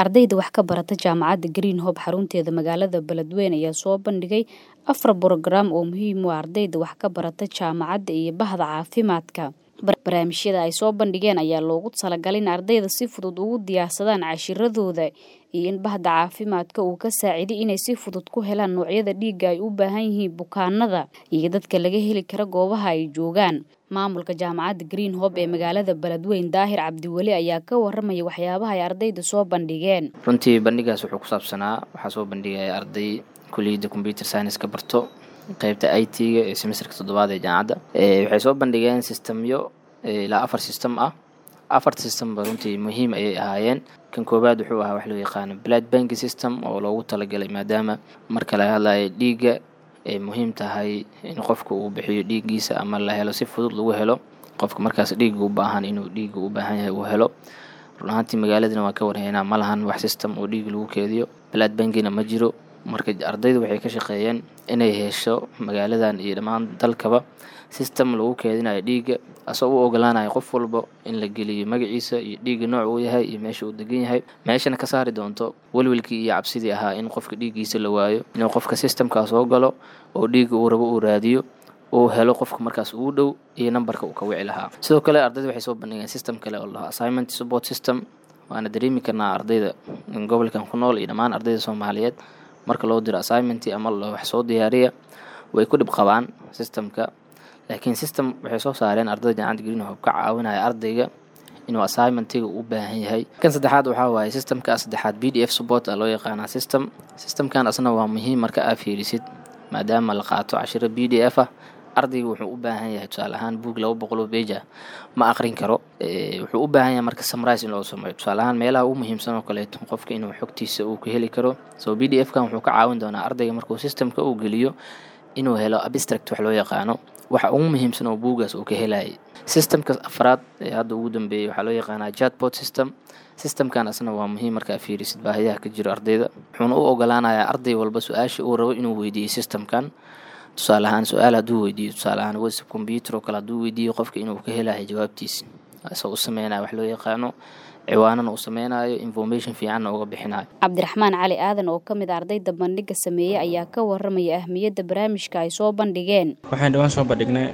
ardayda wax ka barata jaamacadda green hope xarunteeda magaalada beledweyne ayaa soo bandhigay afar borograam oo muhiim u ah ardayda wax ka barata jaamacadda iyo bahda caafimaadka barnaamijyada ay soo bandhigeen ayaa loogu talagalay in ardayda si fudud ugu diyaarsadaan cashiradooda iyo in bahda caafimaadka uu ka saaciday inay si fudud ku helaan noocyada dhiigga ay u baahan yihiin bukaanada iyo dadka laga heli kara goobaha ay joogaan maamulka jaamacadda green hope ee magaalada beledweyne daahir cabdiweli ayaa ka waramaya waxyaabaha ay ardayda soo bandhigeen runtii bandhigaas wuxuu ku saabsanaa waxaa soo bandhigaya arday kuliyadda combyuter science ka barto qeybta i t-ga ee semesterka toddobaad ee jaamacadda waxay soo bandhigeen sistemyo ilaa afar system ah afarta systemba runtii muhiim ayay ahaayeen kan koowaad wuxuu ahaa wax loo yaqaano blood bank system oo loogu talagalay maadaama marka laga hadlayo dhiigga ay muhiim tahay in qofka uu bixiyo dhiiggiisa ama la helo si fudud lagu helo qofka markaas dhiigga u baahan inuu dhiigga u baahan yahay uu helo run ahaantii magaaladana waa ka warhaynaa ma lahan wax system oo dhiig lagu keediyo blood bankina ma jiro marka ardaydu waxay ka shaqeeyeen inay hesho magaaladan iyo dhammaan dalkaba system lagu keedinayo dhiigga asagoo u ogolaanayo qof walba in la geliyo magaciisa iyo dhiigga nooc uu yahay iyo meesha uu degan yahay meeshana ka saari doonto welwelkii iyo cabsidii ahaa in qofka dhiiggiisa la waayo inuu qofka systemkaa soo galo oo dhiigga uu rabo uu raadiyo uu helo qofka markaas ugu dhow iyo nambarka uu ka wici lahaa sidoo kale ardayda waxay soo bandhigeen system kale oo lahaa assignment support system waana dareemi karnaa ardayda gobolkan ku nool iyo dhammaan ardayda soomaaliyeed marka loo diro assignment ama wax soo diyaariya way ku dhib qabaan systemka laakiin system waxay soo saareen ardayda jaamacadda green hope ka caawinaya ardayga inuu assignmentiga u baahan yahay kan saddexaad waxaa waaye systemka saddexaad b d f support a loo yaqaanaa system systemkan asna waa muhiim marka aa fiirisid maadaama la qaato cashiro b d f ah ardayga wuxuu u baahan yahay tusaale ahaan buog laba boqoloo beja ma aqrin karo wuxuu u baahan yahay marka samrise in loo sameeyo tusaale ahaan meelaha ugu muhiimsan oo kaleeto qofka inuu xogtiisa uu ka heli karo so b d f kan wuxuu ka caawin doonaa ardayga markuu systemka uu geliyo inuu helo abstract wax loo yaqaano waxa ugu muhiimsan oo buugaas uu ka helayay systemka afraad ee hadda ugu dambeeyey waxaa loo yaqaanaa chatbot system systemkan asna waa muhiim markaa fiirisid baahiyaha ka jiro ardayda wuxuuna u ogolaanayaa arday walba su-aasha uu rabo inuu weydiiyo systemkan tusaale ahaan su-aal hadduu weydiiyo tusaale ahaan whatsapp computer oo kale hadduu weydiiyo qofka inuu ka helayo jawaabtiisa isagoo u sameynaya wax loo yaqaano ciwaanana uu sameynayo information fiicanna uga bixinayo cabdiraxmaan cali aadan oo ka mid a ardayda bandhiga sameeyey ayaa ka waramaya ahmiyadda barnaamijka ay soo bandhigeen waxaan dhawaan soo bandhignay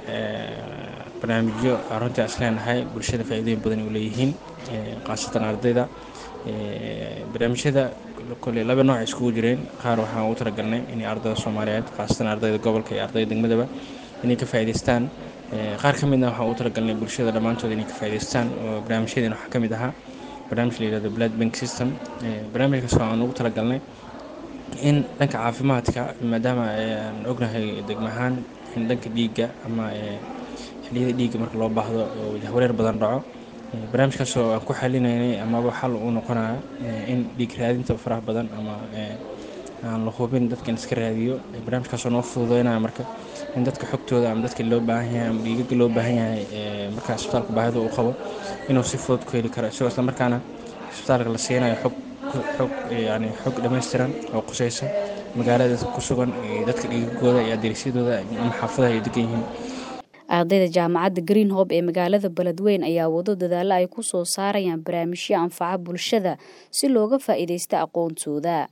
barnaamijyo runtii as leenahay bulshada faa'iidooyin badan u leeyihiin khaasatan ardayda barnaamijyada kole laba nooc iskugu jireen qaar waxaan ugu talagalnay inay ardayda soomaaliyeed khaasatan ardayda gobolka iyo ardayda degmadaba inay ka faa'iidaystaan qaar ka midna waxaan ugu talagalnay bulshada dhammaantood inay ka faa'iidaystaan oo barnaamijyadeen waxaa ka mid ahaa barnaamij la yihahdo blood bank system barnaamijkaas aan ugu talagalnay in dhanka caafimaadka maadaama aan ognahay degmahaan in dhanka dhiigga ama xiliyada dhiigga marka loo baahdo oo jahwareer badan dhaco barnaamijkaasoo aan ku xalinaynay amaba xal uu noqonayo in dhiig raadinta faraha badan ama aan la hubin dadka in iska raadiyo barnaamijkaasoo noo fududeynaya marka in dadka xogtooda ama dadka loo baahan yahay ama dhiigaga loo baahan yahay markaa isbitaalka baahida uu qabo inuu si fudud ku heli karo isagoo isla markaana isbitaalka la siinayo xog xog yani xog dhammaystiran oo qusaysa magaalada ku sugan dadka dhiigagooda iyo adeegsyadooda ama xaafadaha ay degan yihiin ardayda jaamacadda green hope ee magaalada beledweyne ayaa wado dadaalo ay ku soo saarayaan barnaamijyo anfaca bulshada si looga faa'iidaysto aqoontooda